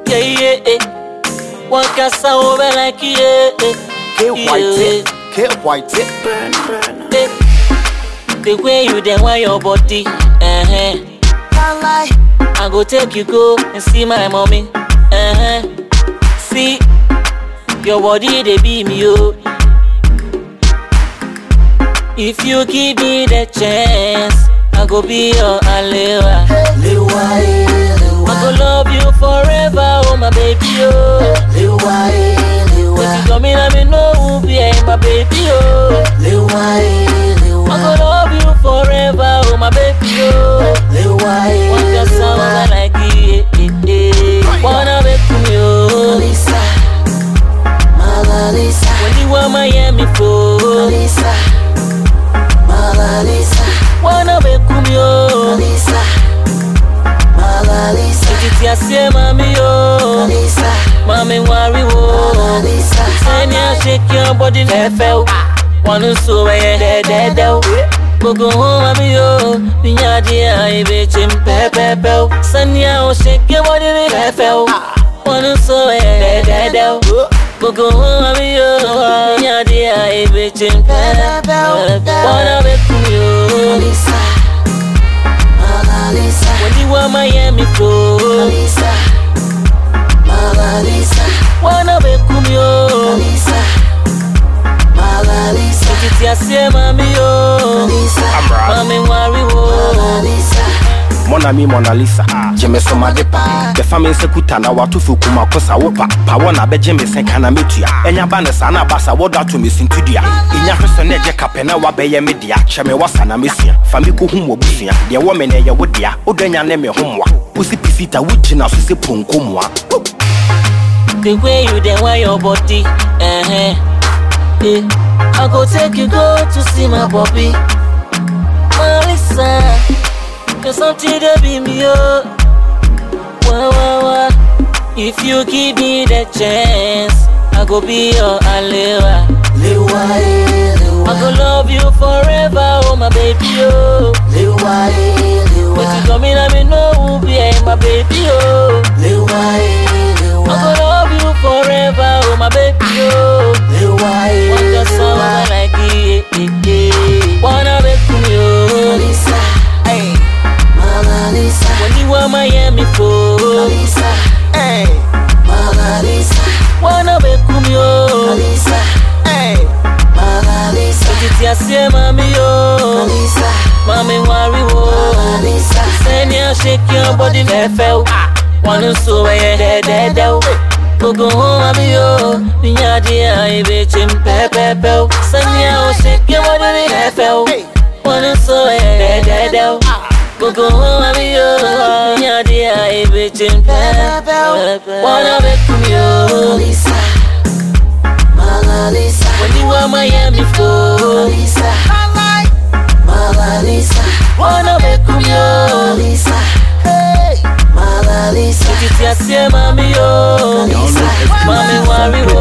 Yeah, yeah, yeah. One cassa over like yeah, K white yeah. K white Burn, burn. yeah. The way you then wear your body, uh-huh. Can't lie I go take you go and see my mommy. Uh-huh. See, your body they be me oh. If you give me the chance, I go be your alewa. Lewa eh, lewa I go love you forever, oh my baby oh. Lewa eh, If you lewa come in, I me know who be eh, my baby oh. Lewa eh, I go lewa love you forever, oh my baby oh. Lewa eh, One just sound lewa like it, eh, eh, eh. Wanna be with me oh. Lisa Mala Lisa When you want Miami for Lisa Mala Lisa Wanna be with me oh. Lisa Mala Lisa Titi asie mami oh. Lisa Mami worry Mala oh. Lisa Send ya shake your body lefe One so eh de de de Gogo home mami yo Pinya dia ibe chim pe pe pe Send ya o shake your body lefe One so eh de de de Gogo home mami yo Pinya dia ibe chim pe pe pe Wanna be with you Lisa Mala Lisa When you want Miami flow Lisa Mala Lisa Wanna be with you Lisa Mala Lisa Titi asie mami yo Lisa Mami worry wo Mala Lisa Mona mi Mona Lisa Jeme so ma depa Befa me nse kuta na watu fu kuma kosa wopa Pa wona be jeme sen kana metua Enya ba ne sa na basa wodo ato me sintudua Inya hweso na je kape na wa be ye me dia Kyeme wasa na mesua Fa me ko hum wo busua De wo me ne ye wo dia Odanya ne me homwa Usi pisita wugina so se ponkomwa The way you then wear your body, uh-huh. Yeah. I go take you go to see my Bobby. Melissa, you're something to be me, oh. Wah, wah, wah. If you give me the chance, I go be your alewa. Lewa eh, I lewa go love you forever, oh my baby, oh. Lewa eh, If you lewa come in, I me know who be eh, my baby, oh. Lewa eh, I go lewa love you forever, oh my baby, oh. Lewa eh, One just sound lewa like it, it, it. Wanna be with you, Lisa hey. Mala Lisa When you want Miami for, Lisa hey. Mala Lisa Wanna be with you, Lisa hey. Mala Lisa Titi asie mami yo, Lisa mami worry wo. Mala Lisa Send ya shake your body lefe, one so eh de de de. Gogo home mami yo, pinya dia ibe chim pe pe pe. Send ya shake your body lefe, one so eh de de de. Gogo home mami yo, pinya dia ibe chim pe pe pe. Wanna be with you, Lisa Mala Lisa when you want Miami for. Lisa Mala Lisa Wanna be with you, Lisa Mala Lisa titi asie mami yo, Lisa mami worry wo.